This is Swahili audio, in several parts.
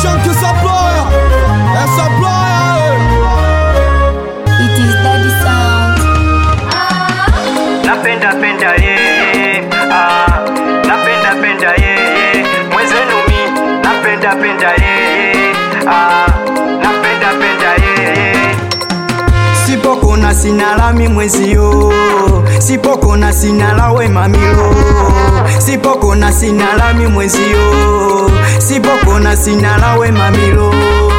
Chunky supplier, a supplier. It is daddy sound. napenda penda yeye ah, napenda penda yeye mwezenu mi napenda penda yeye ah, napenda penda yeye sipokona sinalami mwezio sipokona sinalawe mamilo sipokona sinalami mwezio sipokona sinalawe mamilo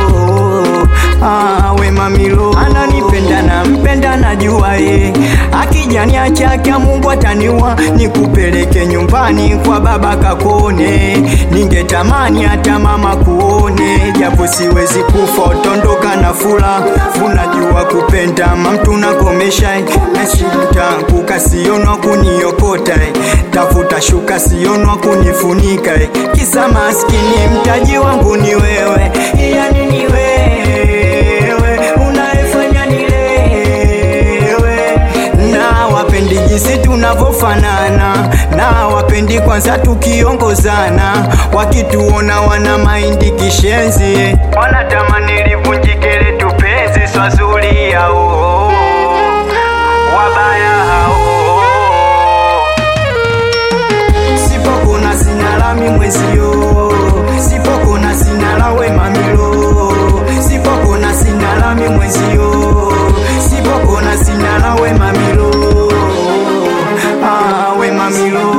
Ah, we mamilo ananipenda na mpenda najua ye akijania chake Mungu ataniwa nikupeleke nyumbani kwa baba kakone ningetamani hata mama kuone japo siwezi kufa utondoka na fula unajua kupenda mamtu nakomesha nashinda kuka sionwa kuniokota tafuta shuka sionwa kunifunika kisa maskini mtaji wangu ni wewe yani ni wewe unaefanya nilewe na wapendi jinsi tunavyofanana na wapendi kwanza tukiongozana wakituona wana maindi kishenzi wanatamani livunjike letu penzi swazuri yao wabaya hao sipokona sinalami mwezio sipokona sinalawe mamilo sipokona sinalami mwezio sipokona sinalawe mamilo ah, we mamilo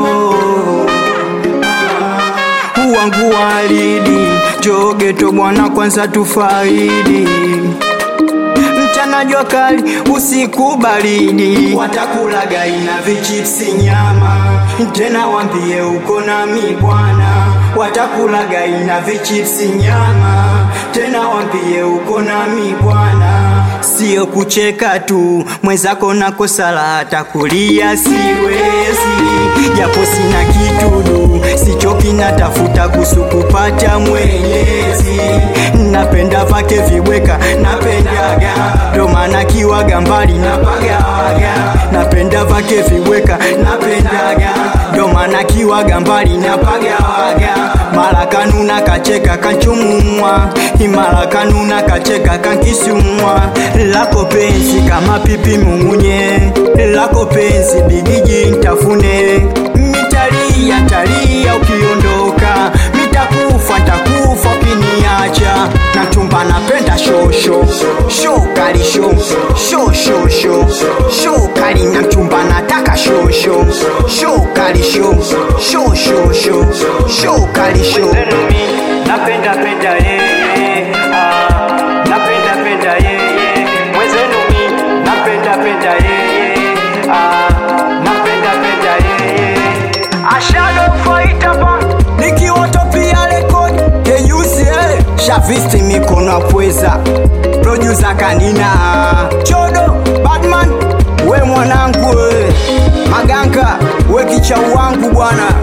wangu walidi jogeto bwana kwanza tufaidi mchana jua kali usiku baridi watakulaga ina vichipsi nyama tena wambie uko nami bwana watakulaga ina vichipsi nyama tena wambie uko nami bwana sio kucheka tu mwenzako nakosala hata kulia siwezi japo sina kitudu sichoki natafuta kusu kupata mwenyezi napenda vake vibweka napendaga ndo maana kiwaga mbali napagawaga napenda vake vibweka napendaga ndo maana kiwaga mbali napagawaga mara kanuna kacheka kanchumumwa imara kanuna kacheka kankisumwa lako penzi kama pipi mungunye lako penzi bigiji ntafune mitalia talia ukiondoka mitakufa ntakufa ukiniacha na chumba napenda shosho shokali sho shoshosho shokali na chumba nataka shosho shokali sho shoshosho shokali sho napenda penda yeye ah, napenda penda yeye mwezenu mi napenda penda yeye ah, napenda penda yeye ashado faita ba nikiwatopia rekodi keusie shavisti mikono apweza produsa kanina chodo badman we mwanangu we maganga we kichau wangu bwana